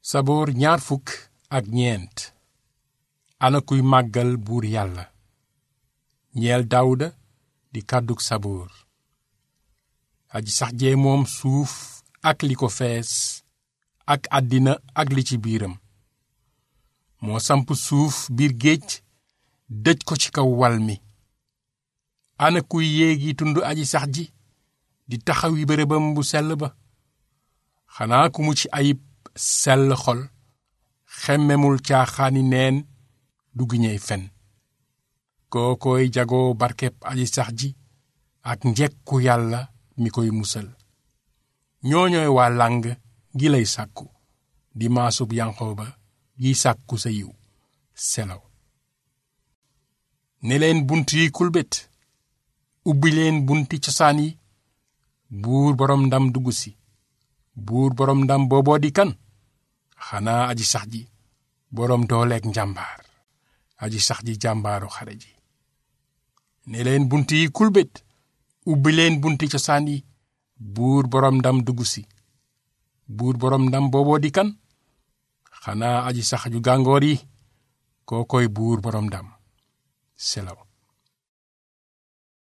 saboor ñaar fukk ak ñeent ana kuy màggal buur yàlla ñeel daawuda di kàddug saboor aji sax jee moom suuf ak li ko fees ak àddina ak li ci biiram moo samp suuf biir géej dëj ko ci kaw wal mi ana kuy yéegi tund aji sax ji di taxawi bërëbam bu sell ba xanaa ku mu ci ayib sell xol xemmemul caaxaani neen du giñey fen kookooy jagoo barkeb aji sax ji ak njekku yàlla mi koy musal ñooñooy waa làng gi lay sàkku di maasub yanqooba gi sàkku sa yiw selaw ne leen bunt yi kulbét ubbi leen bunti cosaan yi buur boroom ndam dugg si buur boroom ndam booboo di kan xanaa aji sax ji boroom dooleeg njàmbaar aji sax ji jàmbaaru xare ji ne leen bunt yi kulbét ubbi leen bunti cosaan yi buur boroom ndam dugg si buur boroom ndam booboo di kan xanaa aji sax ju gàngoor yi koo koy buur boroom ndam selaw